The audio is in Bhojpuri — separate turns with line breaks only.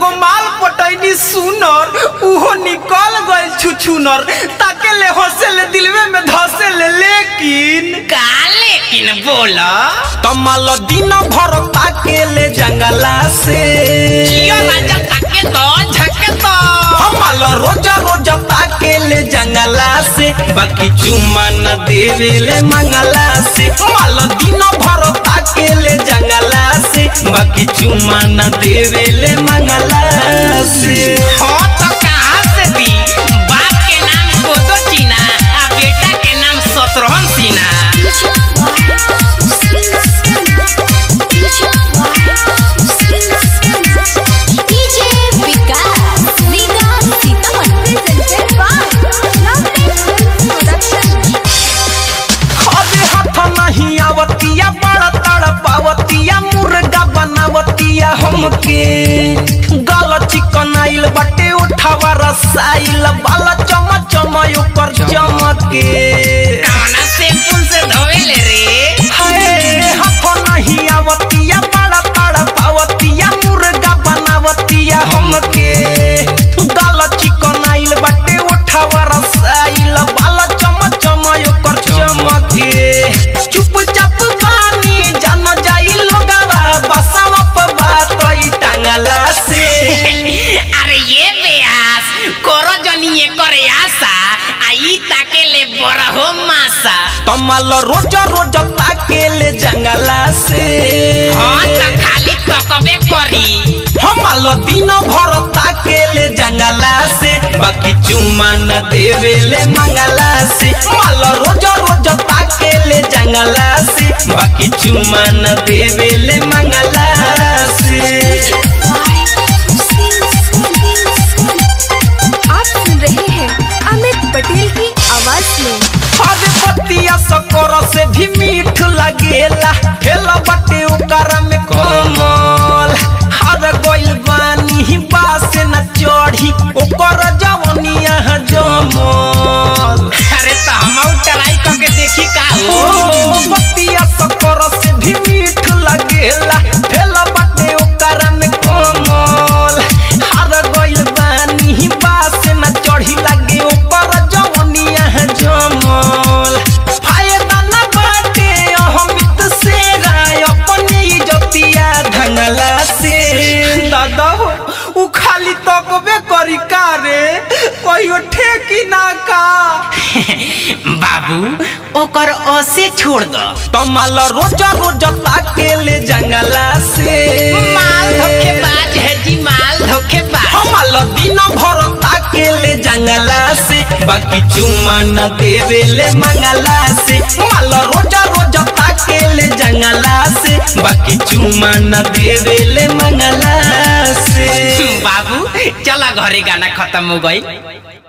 एगो माल पटैनी सुनर उहो निकल गइल छुछुनर ताके ले हंसे ले दिलवे में धसे ले लेकिन
का लेकिन बोला
कमल दिन भर ताके ले जंगला से
जियो राजा ताके तो झके तो
कमल रोज रोज ताके ले जंगला से बाकी चुम्मा न देवे ले मंगला से कमल दिन भर ताके ले जंगला से बाकी चुम्मा न देवे ले मंगला से
हो तो कहाँ से दी बाप के नाम गोदो चीना आ बेटा के नाम शत्रुघ्न सिन्हा
अबे हाथ नहीं आवतिया बड़ा तड़पावतिया मुर्गा बनावतिया हमके गल चिकन आइल बटे उठावा रसाइल बाला चमच चमय ऊपर चमके
कौना से पुल से धोवेले रे
हाय हाथ नहीं आवतिया बड़ा तड़पावतिया मुर्गा बनावतिया हमके गल चिकन आइल बटे उठावा रसाइल बाला चमच चमय ऊपर चमके चुपचाप पानी जान जाई लोगवा बसावा पर बात ई टांगला से
अरे ये बेयास करो जनिए करे आशा आई ताके ले बड़ा हो मासा
कमल रोज रोज ताके ले जंगला से
हाँ तो खाली तकबे करी
हमल दिन भर ताके ले जंगला से बाकी चुम्मा न देवे ले मंगला से मल रोज रोज ताके ले जंगला से बाकी चुम्मा न देवे ले मंगला से
आप सुन रहे हैं अमित पटेल की आवाज में
अरे पतिया सकोर से भी मीठ लगेला खेला बटे ओकर में कमल हर गोइल बानी बास न चढ़ी ओकर जवनिया जमल
अरे तो हम ट्राई करके देखी का
ओ
हो
पतिया सकोर से भी मीठ लगेला खेला बटे ओकर में कमल हर गोइल बानी बास न चढ़ी लगे ओकर जवनिया जमल फायदा न बाटे अहमित से राय अपने इज्जतिया ढंगला से दादा हो उ खाली तकबे करी का रे कहियो ठेकी ना का
बाबू ओकर ओसे छोड़ दो
कमल रोज रोज ताके ले जंगला से
माल धोखेबाज है जी माल धोखेबाज
कमल दिन भर ताके ले जंगला से बाकी चुम्मा न देवे ले मंगला से कमल रोज रोज ताके ले जंगला से बाकी चुम्मा न देवे ले मंगला से
बाबू चला घरे गाना खत्म हो गई